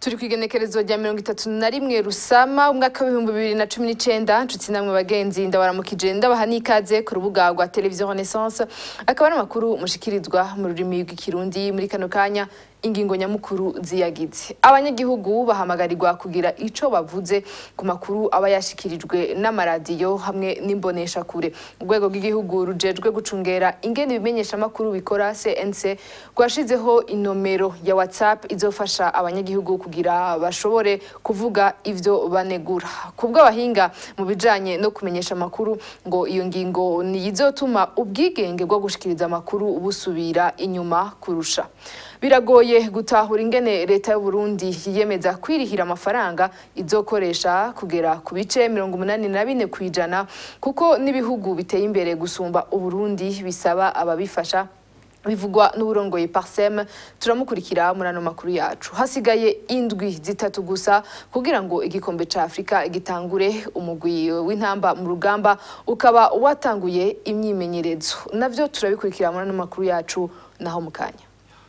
turi ku igenekerezo rya mirongo itatu na rimwe rusama umwaka w'ibihumbi bibiri na cumi n'icenda nshuti namwe bagenzi ndabaramukije ndabaha n'ikaze ku rubuga rwa televiziyo renaissance akaba ari amakuru mushikirizwa mu rurimi rw'ikirundi muri kano kanya ingingo nyamukuru ziyagize abanyagihugu bahamagarirwa kugira ico bavuze ku makuru aba yashikirijwe n'amaradiyo hamwe n'imboneshakure urwego rw'igihugu rujejwe gucungera ingene ibimenyesha amakuru bikora cnc rwashizeho inomero ya whatsapp izofasha abanyagihugu kugira bashobore kuvuga ivyo banegura kubw'abahinga mu bijanye no kumenyesha amakuru ngo iyo ngingo niyizotuma ubwigenge bwo gushikiriza amakuru busubira inyuma kurusha biragoye gutahura ingene leta y'u Burundi yiyemeza kwirihira amafaranga izokoresha kugera ku bice mirongo umunani na bine kw'ijana kuko n'ibihugu biteye imbere gusumba Uburundi bisaba ababifasha bivugwa n'uburongoye parsem turamukurikira muri ano makuru yacu hasigaye indwi zitatu gusa kugira ngo igikombe ca afurika gitangure umugwi w'intamba mu rugamba ukaba watanguye imyimenyerezo navyo turabikurikira muri ano makuru yacu naho mu kanya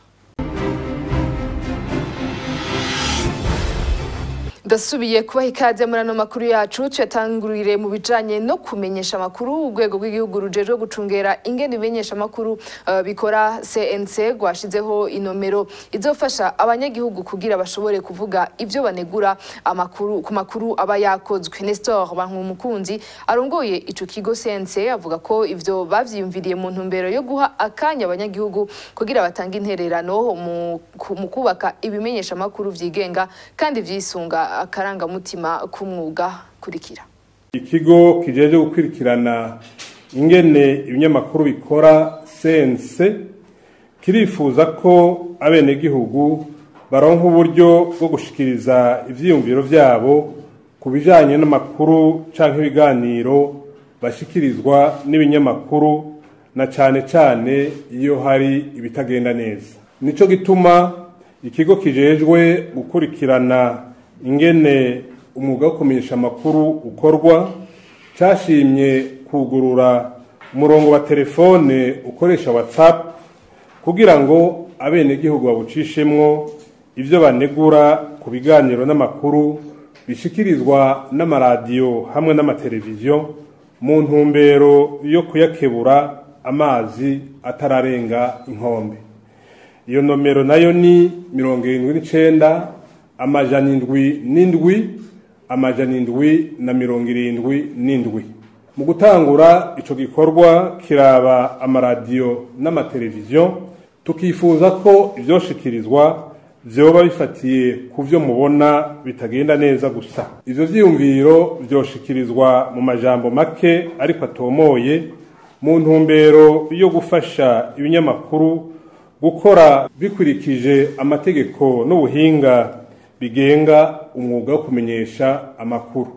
ndasubiye kubaha ikaze muri ano makuru yacu tuyatangurire mu bijanye no kumenyesha amakuru urwego rw'igihugu rujejwe gucungera ingene ibimenyesha amakuru uh, bikora cnc rwashizeho inomero izofasha abanyagihugu kugira bashobore kuvuga ivyo banegura amakuru ku makuru aba yakozwe nestor bankumukunzi arongoye ico kigo cnc avuga ko ivyo bavyiyumviriye mu ntumbero yo guha akanya abanyagihugu kugira batange intererano mu kubaka ibimenyesha amakuru vyigenga kandi vyisunga akarangamutima k'umwuga kurikira ikigo kijeje gukurikirana ingene ibinyamakuru bikora sense kirifuza ko abenegihugu baronka uburyo bwo gushikiriza ivyiyumviro vyabo ku bijanye n'amakuru canke ibiganiro bashikirizwa n'ibinyamakuru na cane cane iyo hari ibitagenda neza nico gituma ikigo kijejwe gukurikirana ingene umwuga wo kumenyesha amakuru ukorwa cyashimye kugurura umurongo wa telefone ukoresha whatsapp kugira ngo abenegihugu babucishemwo ibyo banegura ku biganiro n'amakuru bishikirizwa n'amaradiyo hamwe n'amateleviziyo mu ntumbero yo kuyakebura amazi atararenga inkombe iyo nomero nayo ni mirongo irindwi n'icenda amajana indwi n'indwi amajana indwi na mirongo irindwi n'indwi mu gutangura ico gikorwa kiraba amaradiyo n'amateleviziyo tukifuza ko ivyoshikirizwa vyoba bifatiye ku vyo mubona bitagenda neza gusa ivyo vyiyumviro vyoshikirizwa mu majambo make ariko atomoye mu ntumbero yo gufasha ibinyamakuru gukora bikurikije amategeko n'ubuhinga bigenga umwuga wo kumenyesha amakuru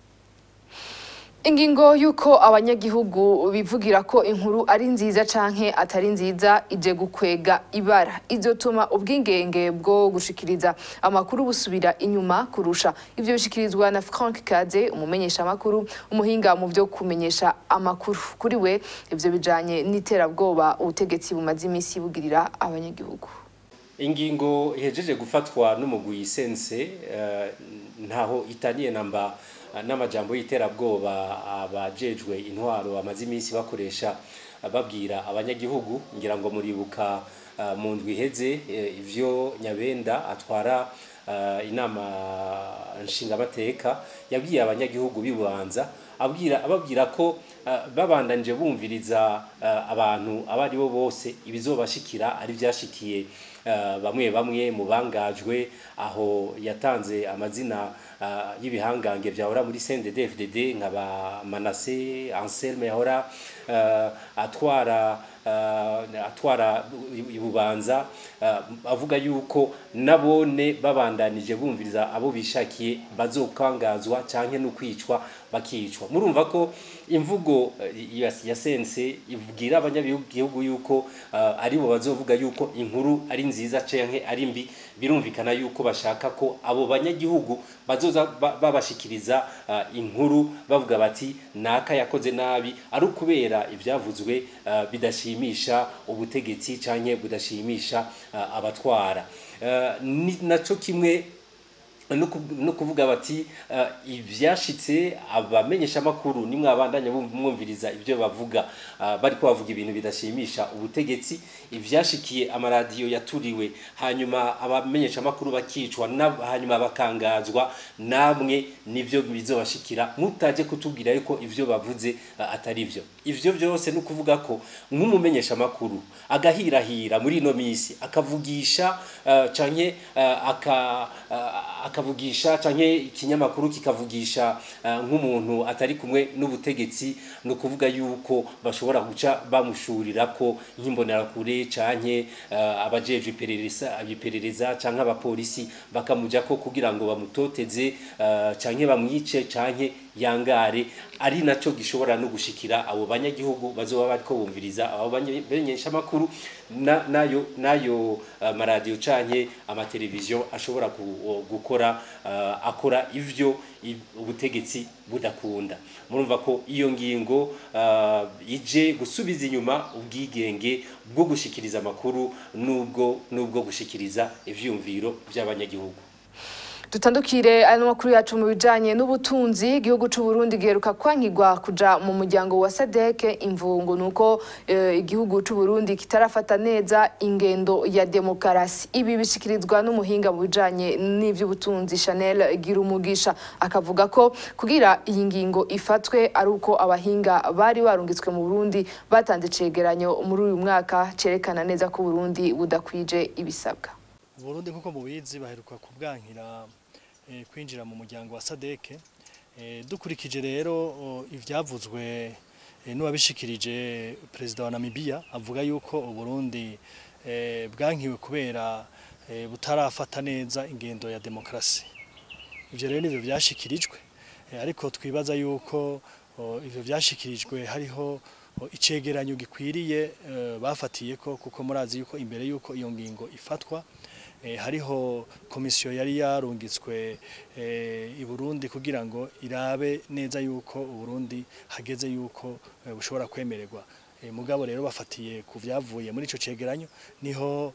ingingo y'uko abanyagihugu bivugira ko inkuru ari nziza canke atari nziza ije gukwega ibara izotuma ubwingenge bwo gushikiriza amakuru busubira inyuma kurusha ivyo bishikirizwa na Frank Kaze umumenyesha amakuru umuhinga mu vyo kumenyesha amakuru kuri we ivyo bijanye n'iterabwoba ubutegetsi bumaze imisi bugirira abanyagihugu ingingo ihejeje gufatwa n'umugwi sense ntaho itaniye namba n'amajambo y'iterabwoba abajejwe intwaro bamaze iminsi bakoresha babwira abanyagihugu ngira ngo muribuka mu ndwi iheze ivyo nyabenda atwara inama nshingamateka yabwiye abanyagihugu bibanza abwira ababwira ko babandanije bumviriza abantu abo ari bo bose ibizobashikira ari byashikiye bamwe bamwe mu bangajwe aho yatanze amazina y'ibihangange byahora muri CNDD-FDD nka ba Manase Anselme yahora atwara atwara ibubanza avuga yuko nabone babandanije bumviriza abo bishakiye bazokangazwa canke no kwicwa bakicwa murumva ko imvugo ya sense ibwira abanyagihugu yuko aribo bazovuga yuko inkuru ari nziza canke ari mbi birumvikana yuko bashaka ko abo banyagihugu bazoza babashikiriza inkuru bavuga bati naka yakoze nabi ari ukubera ibyavuzwe bidashimisha ubutegetsi canke budashimisha abatwara naco kimwe no kuvuga bati ibyashitse abamenyesha amakuru nimwe abandanya mwumviriza ibyo bavuga bari ko bavuga ibintu bidashimisha ubutegetsi ibyashikiye amaradiyo yaturiwe hanyuma abamenyesha amakuru bakicwa hanyuma bakangazwa namwe nibyo bizobashikira mutaje kutubwira yuko ibyo bavuze atari byo ivyo byose ni ukuvuga ko nk'umumenyesha amakuru agahirahira muri ino minsi akavugisha canke aka akavugisha canke ikinyamakuru kikavugisha nk'umuntu atari kumwe n'ubutegetsi ni ukuvuga yuko bashobora guca bamushurira ko nk'imbonerakure canke abajejwe iperereza abiperereza canke abapolisi bakamuja ko kugira ngo bamutoteze canke bamwice canke yangare ari naco gishobora no gushikira abo banyagihugu bazoba bariko bumviriza abo bamenyesha amakuru nayo nayo maradiyo canke amateleviziyo ashobora gukora akora ivyo ubutegetsi budakunda murumva ko iyo ngingo ije gusubiza inyuma ubwigenge bwo gushikiriza amakuru nubwo nubwo gushikiriza ivyumviro by'abanyagihugu dutandukire ano makuru yacu mu bijanye n'ubutunzi igihugu c'u Burundi giheruka kwankigwa kuja mu muryango wa SADC imvungo nuko uh, igihugu c'u Burundi kitarafata neza ingendo ya demokarasi ibi bishikirizwa n'umuhinga mu bijanye n'ivy'ubutunzi Chanel Girumugisha akavuga ko kugira iyi ngingo ifatwe ari uko abahinga bari barungitswe mu Burundi batanze cegeranyo muri uyu mwaka cerekana neza ko Burundi budakwije ibisabwa Burundi nkuko mubizi baheruka kubwankira kwinjira mu muryango wa sadeke dukurikije rero ibyavuzwe n'uwabishikirije perezida wa Namibia avuga yuko uburundi bwankiwe kubera butarafata neza ingendo ya demokarasi ibyo rero nibyo byashikirijwe ariko twibaza yuko ibyo byashikirijwe hariho icegeranyo gikwiriye bafatiye ko kuko murazi yuko imbere yuko iyo ngingo ifatwa hariho komisiyo yari yarungitswe i Burundi kugira ngo irabe neza yuko uburundi hageze yuko bushobora kwemererwa mugabo rero bafatiye ku byavuye muri icyo cegeranyo niho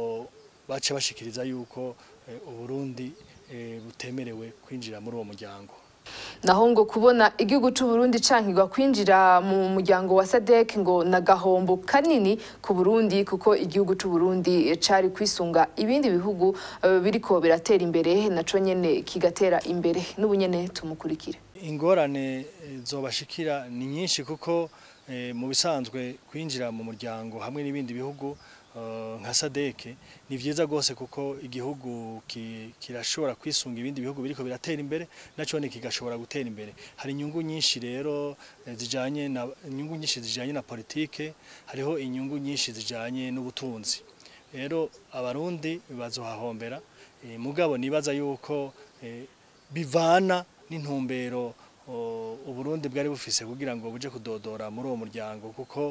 bace bashikiriza yuko uburundi butemerewe kwinjira muri uwo muryango naho ngo kubona igihugu c'u Burundi cankirwa kwinjira mu muryango wa SADC ngo nagahombo kanini ku Burundi kuko igihugu c'u Burundi cari kwisunga ibindi bihugu uh, biriko biratera imbere naco nyene kigatera imbere n'ubunyene tumukurikire ingorane zobashikira ni nyinshi kuko eh, mu bisanzwe kwinjira mu muryango hamwe n'ibindi bihugu nka sadeke ni vyiza gose kuko igihugu kirashobora kwisunga ibindi bihugu biriko biratera imbere naco ne kigashobora gutera imbere hari inyungu nyinshi rero zijanye na inyungu nyinshi zijanye na politike hariho inyungu nyinshi zijanye n'ubutunzi rero abarundi bazohahombera e, mugabo nibaza yuko e, bivana n'intumbero uburundi bwari bufise kugira ngo buje kudodora muri uwo muryango kuko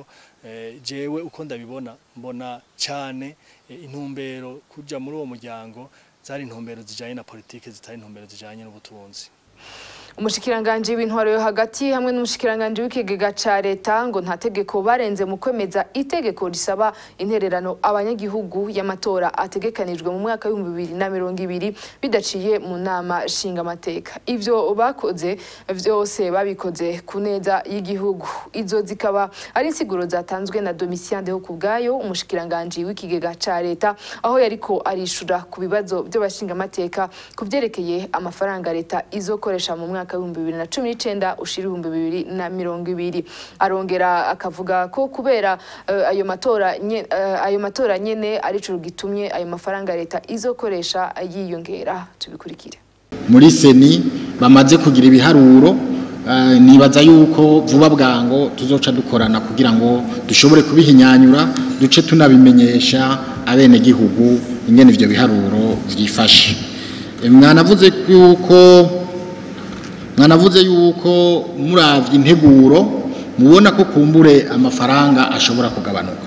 jewe uko ndabibona mbona cyane intumbero kuja muri uwo muryango zari intumbero zijanye na politike zitari intumbero zijanye n'ubutunzi umushikiranganji w'intwaro yo hagati hamwe n'umushikiranganji w'ikigega ca leta ngo nta tegeko barenze mu kwemeza itegeko risaba intererano abanyagihugu y'amatora ategekanijwe mu mwaka w'ibihumbi bibiri na mirongo ibiri bidaciye mu nama nshingamateka ivyo bakoze vyose babikoze ku neza y'igihugu izo zikaba ari insiguro zatanzwe na Domitien Deho kubwayo umushikiranganji w'ikigega ca leta aho yariko arishura ku bibazo by'abashingamateka ku vyerekeye amafaranga leta izokoresha mu mwaka w'ibihumbi bibiri na cumi n'icenda ushira ibihumbi bibiri na mirongo ibiri arongera akavuga ko kubera uh, ayo matora nye, uh, ayo matora nyene arico gitumye ayo mafaranga leta izokoresha yiyongera tubikurikire muri seni bamaze kugira ibiharuro uh, nibaza yuko vuba bwango tuzoca dukorana kugira ngo dushobore kubihinyanyura duce tunabimenyesha abene gihugu ingene ivyo biharuro vyifashe mwanavuze yuko mwanavuze yuko muravye integuro mubona ko kumbure amafaranga ashobora kugabanuka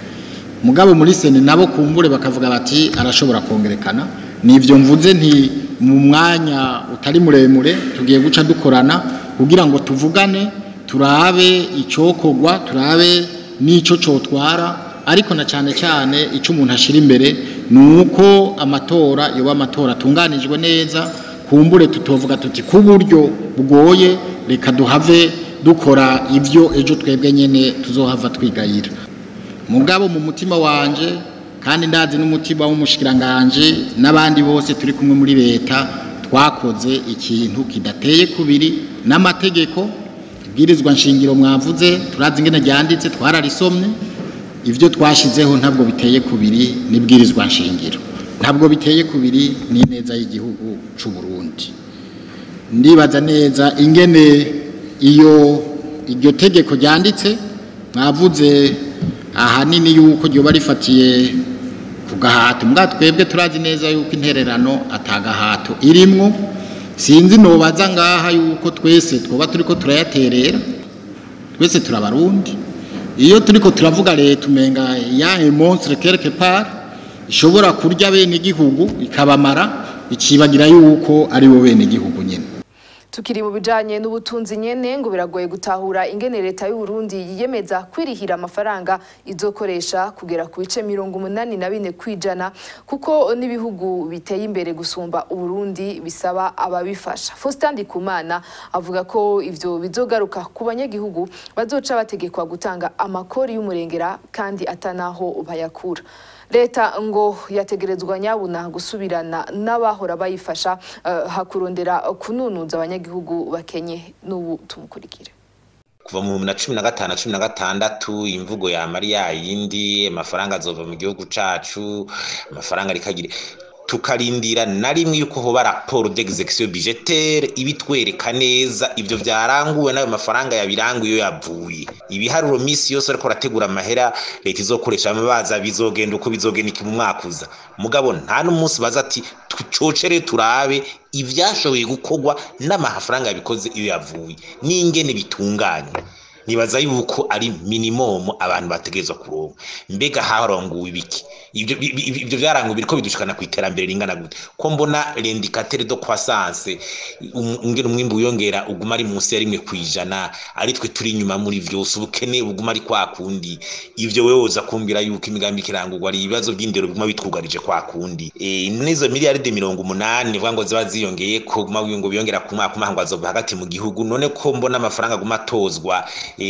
mugabo muri sene nabo kumbure bakavuga bati arashobora kongerekana nivyo mvuze nti mu mwanya utari muremure tugiye guca dukorana kugira ngo tuvugane turabe icokogwa turabe n'ico cotwara ariko na cyane cyane icyo umuntu ashira imbere ni uko amatora yoba amatora atunganijwe neza kumbure tutovuga tuti ku buryo bugoye reka duhave dukora ibyo ejo twebwe nyine tuzohava twigayira mugabo mu mutima wanje kandi ndazi n'umutima w'umushikiranganje n'abandi bose turi kumwe muri leta twakoze ikintu kidateye kubiri n'amategeko ibwirizwa nshingiro mwavuze turazi ingene ryanditse twararisomye ibyo twashyizeho ntabwo biteye kubiri n'ibwirizwa nshingiro ntabwo biteye kubiri n'ineza y'igihugu cy'u Burundi ndibaza neza ingene iyo iryo tegeko ryanditse mwavuze ahanini yuko ryoba rifatiye ku gahato mbwa twebwe turazi neza yuko intererano atagahato irimwo sinzi nobaza ngaha yuko twese twoba turiko turayaterera twese turabarundi iyo turiko turavuga leta umenga ya monstre quelque part ishobora kurya bene igihugu ikabamara icibagira yuko ari bo bene igihugu nyene tukiri mu bijanye n'ubutunzi nyene ngo biragoye gutahura ingene leta y'u Burundi yiyemeza kwirihira amafaranga izokoresha kugera ku bice mirongo umunani na bine kwijana kuko n'ibihugu biteye imbere gusumba Uburundi bisaba ababifasha Faustin Ndikumana avuga ko ivyo bizogaruka ku banyagihugu bazoca bategekwa gutanga amakori y'umurengera kandi atanaho bayakura leta ngo yategerezwa nyabuna gusubirana n'abahora bayifasha uh, hakurondera kununuza abanyagihugu bakenye n'ubu tumukurikire kuva mu bihumbi na cumi na gatanu na cumi na gatandatu imvugo yamara yayindi amafaranga azova mu gihugu cacu amafaranga rikagira tukarindira na rimwe yuko hoba raporo d'execution budgetaire ibitwereka neza ivyo vyaranguwe n'ayo mafaranga yabiranguye iyo yavuye ibiharuro misi yose ariko arategura amahera leta izokoresha amabaza bizogenda uko bizogenda iki mu mwaka uza mugabo nta n'umunsi baza ati tucocere turabe ivyashoboye gukorwa n'amafaranga yabikoze iyo yavuye n'ingene bitunganye nibaza yuko ari minimum abantu bategerezwa kuronka mbega haronguwe ibiki ibyo ibyo byaranguwe biriko bidushikana ku iterambere ringana gute ko mbona l'indicateur de croissance ngene umwimbu wiyongera uguma ari munsi ya rimwe kwijana ari twe turi inyuma muri vyose ubukene buguma ari kwa kundi ivyo wewe uza kumbwira yuko imigambi kirangurwa ari ibibazo by'indero biguma bitwugarije kwa kundi e, nizo miliyaride mirongo umunani vuga ngo ziba ziyongeye ko guma ngo biyongera ku mwaka umwe ngo azova hagati mu gihugu none ko mbona amafaranga guma atozwa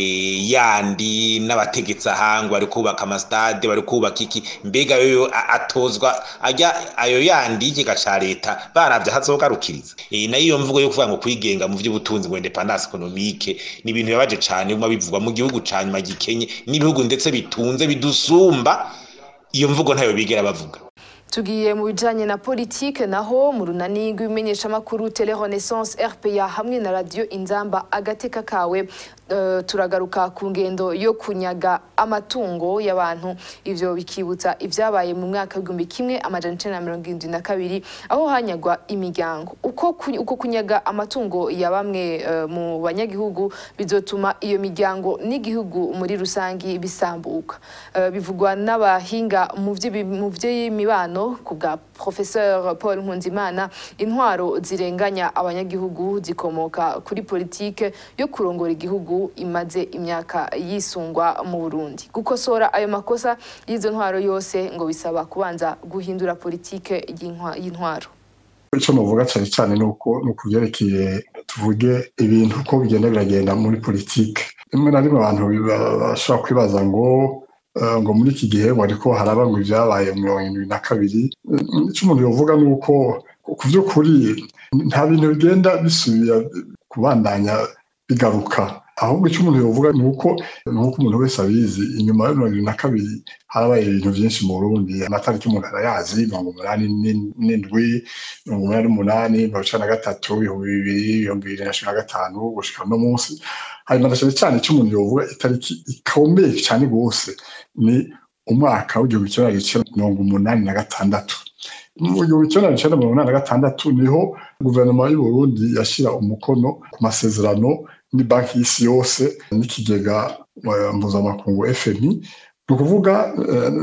yandi n'abategetsi ahangwa bari kubaka amasitade bari kubaka iki mbega yo atozwa ajya ayo yandi y'ikigega ca leta baravye hazogarukiriza nayo iyo mvugo yo kuvuga ngo kwigenga mu vy'ubutunzi ngo independance economique ni ibintu bibabaje cane biguma bivugwa mu gihugu ca nyuma gikenye n'ibihugu ndetse bitunze bidusumba iyo mvugo ntayo bigera bavuga tugiye mu bijanye na politike naho mu runani rw'ibimenyeshamakuru tele renaissance rpa hamwe na radio inzamba agateka kawe uh, turagaruka ku ngendo yo kunyaga amatungo y'abantu ivyo bikibutsa ivyabaye mu mwaka w'igihumbi kimwe amajana icenda na mirongo irindwi na kabiri aho hanyagwa imiryango uko, ku, uko kunyaga amatungo ya bamwe uh, mu banyagihugu bizotuma iyo miryango n'igihugu muri rusangi bisambuka uh, bivugwa n'abahinga mu vy'imibano ku bwa professeur paul nkunzimana intwaro zirenganya abanyagihugu zikomoka kuri politike yo kurongora igihugu imaze imyaka yisungwa mu burundi gukosora ayo makosa y'izo ntwaro yose ngo bisaba kubanza guhindura politike y'intwaro icyo nuvuga cyane cyane ni uko ni ukuvyerekeye tuvuge ibintu uko bigenda biragenda muri politike rimwe na rimwe abantu bashobora kwibaza ngo ngo muri iki gihe wariko haraba ngo ibyabaye mu mirongo irindwi na kabiri icyo umuntu yovuga ni uko ku by'ukuri nta bintu bigenda bisubira kubandanya bigaruka ahubwo icyo umuntu yovuga ni uko ni uko umuntu wese abizi inyuma ya mirongo irindwi na kabiri harabaye ibintu byinshi mu burundi amatariki umuntu arayazi mirongo umunani n'indwi mirongo umunani n'umunani mirongo icenda na gatatu ibihumbi bibiri ibihumbi bibiri na cumi na gatanu gushika uno munsi hanyuma na cyane cyane icyo umuntu yovuga itariki ikomeye cyane rwose ni umwaka w'igihumbi kimwe magana cyenda mirongo umunani na gatandatu mu gihumbi kimwe magana cyenda mirongo inani na gatandatu niho guverinoma y'u Burundi yashyira umukono ku masezerano ni banki y'isi yose n'ikigega mpuzamakungu FMI ni ukuvuga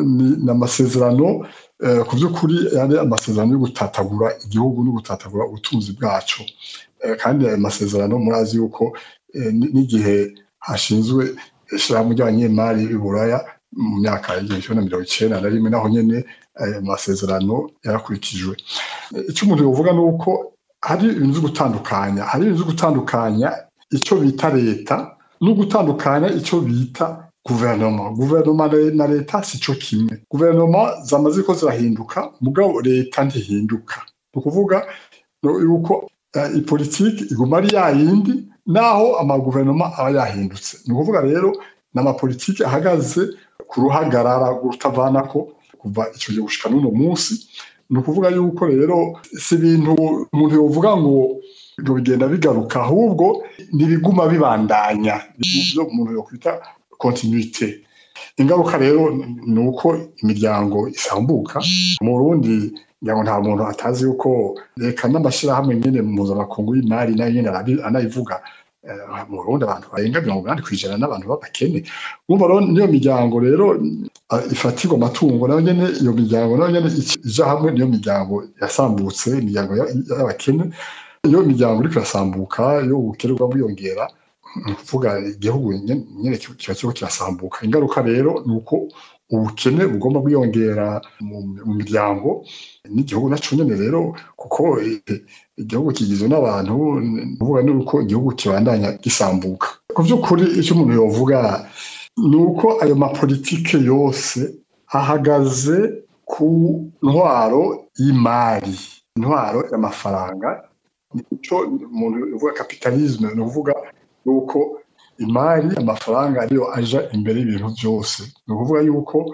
ni amasezerano ku by'ukuri yari amasezerano yo gutatagura igihugu no gutatagura ubutunzi bwacu kandi ayo masezerano murazi yuko n'igihe hashinzwe ishyirahamwe ry'abanyemari b'i buraya mu myaka y'igihumbi kimwe na mirongo icyenda na rimwe naho nyine ayo masezerano yarakurikijwe icyo umuntu yovuga ni uko hari ibintu byo gutandukanya hari ibintu byo gutandukanya icyo bita leta no gutandukanya icyo bita guverinoma guverinoma na leta si cyo kimwe guverinoma zamaze ko zirahinduka mugabo leta ntihinduka ni ukuvuga yuko ipolitiki iguma ari yayindi naho amaguverinoma aba yahindutse ni ukuvuga rero ni amapolitiki ahagaze ku ruhagarara rutavanako kuva icyo gihe gushika n'uno munsi ni ukuvuga yuko rero si ibintu umuntu yovuga ngo ngo bigenda bigaruka ahubwo ntibiguma bibandanya ibyo umuntu yokwita kontinuite ingaruka rero ni uko imiryango isambuka mu burundi ngira ngo nta muntu atazi yuko reka n'amashyirahamwe nyine mpuzamakungu y'imari nayo nyine anayivuga mu burundi abantu barenga mirongo inani ku ijana n'abantu b'abakene urumva rero niyo miryango rero ifatirwa amatungo nayo nyine iyo miryango nayo nyine ija hamwe niyo miryango yasambutse imiryango y'abakene iyo miryango iriko irasambuka iyo ubukene bwa bwiyongera ni ukuvuga igihugu nyine kiba kiriko kirasambuka ingaruka rero ni uko ubukene bugomba bwiyongera mu miryango n'igihugu naco nyene rero kuko igihugu kigizwe n'abantu uvuga ni uko igihugu kibandanya gisambuka ku by'ukuri icyo umuntu yovuga ni uko ayo mapolitike yose ahagaze ku ntwaro y'imari intwaro y'amafaranga nicyo umuntu uvuga kapitalisme ni ukuvuga yuko imari amafaranga ariyo aja imbere y'ibintu byose ni ukuvuga yuko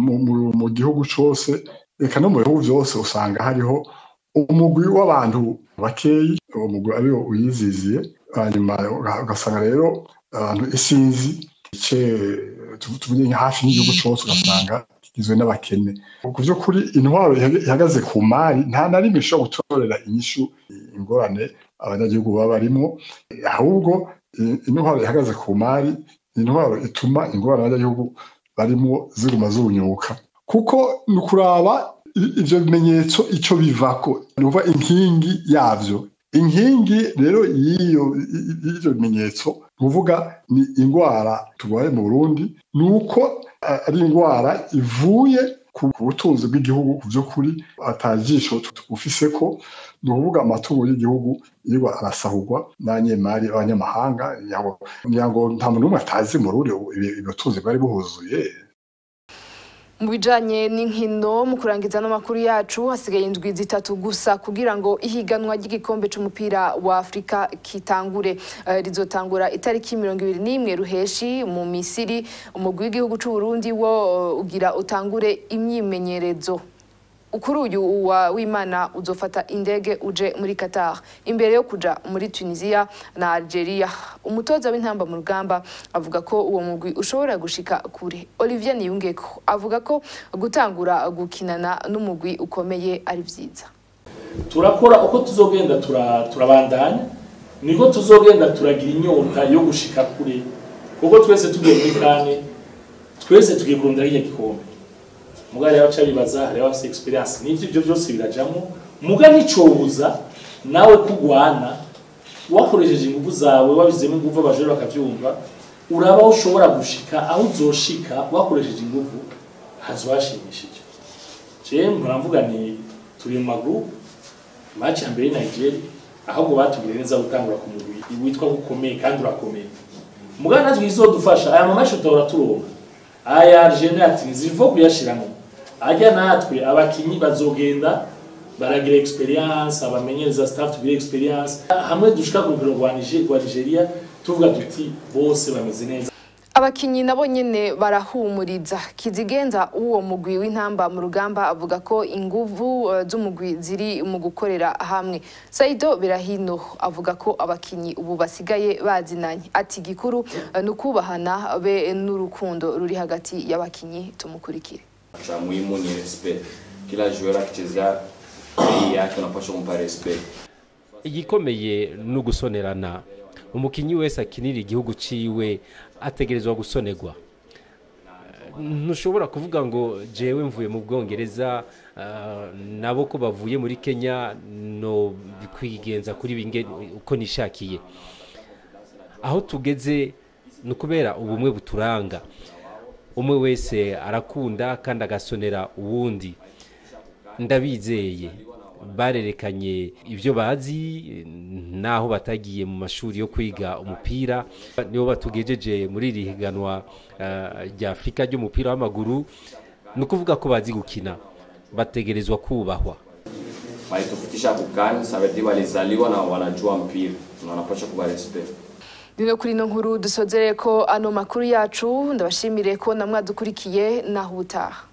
mu gihugu cyose reka no mu bihugu byose usanga hariho umugwi w'abantu bakeyi uwo mugwi ariwo uyiziziye hanyuma ugasanga rero abantu isinzi ice tuvuge hafi n'igihugu cyose ugasanga kigizwe n'abakene ku by'ukuri intwaro ihagaze ku mari nta na rimwe ishobora gutorera inyishu ingorane abanyagihugu baba barimo ahubwo intwaro ihagaze ku mari ni intwaro ituma ingorane abanyagihugu barimo ziguma zunyuka kuko ni ukuraba ibyo bimenyetso icyo bivako ni ukuvuga inkingi yabyo inkingi rero y'ibyo bimenyetso ni ukuvuga ni indwara turwaye mu burundi ni uko ari indwara ivuye ku butunzi bw'igihugu ku by'ukuri atajisho tugufise ko ni ukuvuga amatungo y'igihugu yiwa arasahurwa n'abanyemari b'abanyamahanga ngira ngo nta muntu n'umwe atazi mu rundi ubutunzi bwari buhuzuye mu bijanye n'inkino mu kurangiza n'amakuru yacu hasigaye indwi zitatu gusa kugira ngo ihiganwa ry'igikombe c'umupira wa Afrika kitangure uh, rizotangura itariki mirongo ibiri n'imwe ruheshi mu Misiri umugwi w'igihugu c'u Burundi wo uh, ugira utangure imyimenyerezo kuri uyu wa w'imana uzofata indege uje muri Qatar imbere yo kuja muri Tunisia na Algeria umutoza w'intamba mu rugamba avuga ko uwo mugwi ushobora gushika kure Olivier Niyungeko avuga ko gutangura gukinana n'umugwi ukomeye ari vyiza turakora uko tuzogenda turabandanya niko tuzogenda turagira inyota yo gushika kure kuko twese tugiye muri kane twese tugiye kurondera hirya gikombe muga rero aca bibaza hariho afite experience n'ivyo ibyo byose birajamo muga nicobuza nawe kugwana wakoresheje ingufu zawe wabizemo ingufu abajore bakavyumva uraba aho ushobora gushika aho uzoshika wakoresheje ingufu hazwashimishije je muravuga ni turi mu magroup match ya mbere Nigeria ahubwo batubwire neza gutangura ku mugwi witwa gukomeye kandi urakomeye muga natwe izodufasha aya mamashi utahora turonka aya Argentina ati nzivo kuyashiramo ajya natwe abakinyi bazogenda baragira experience abamenyereza staff tugira experience hamwe dushika ku rugero rwa Nigeria tuvuga duti bose bameze neza abakinyi nabo nyene barahumuriza kizigenza uwo mugwi w'intamba mu rugamba avuga ko inguvu uh, z'umugwi ziri mu gukorera hamwe Saido Birahino avuga ko abakinyi ubu basigaye bazinanye ati gikuru uh, nukubahana be n'urukundo ruri hagati y'abakinyi tumukurikire cha muhimu ni respect kila joueur akichezea bei yake unapaswa kumpa respect igikomeye ni ugusonerana umukinnyi wese akinira igihugu ciwe ategerezwa gusonerwa ntushobora kuvuga ngo jewe mvuye mu bwongereza nabo ko bavuye muri kenya no kwigenza kuri binge uko nishakiye aho tugeze ni ukubera ubumwe buturanga umwe wese arakunda kandi agasonera uwundi ndabizeye barerekanye ibyo bazi naho batagiye mu mashuri yo kwiga umupira nibo batugejeje muri iri higanwa eh, rya afurika ry'umupira w'amaguru ni ukuvuga ko bazi gukina bategerezwa kubahwa walitufikisha kukani sabedi walizaliwa na wanajua mpira na wanapaswa kuwa respect Nino kuri ino nkuru dusozere ko ano makuru yacu ndabashimire ko namwadukurikiye naho ubutaha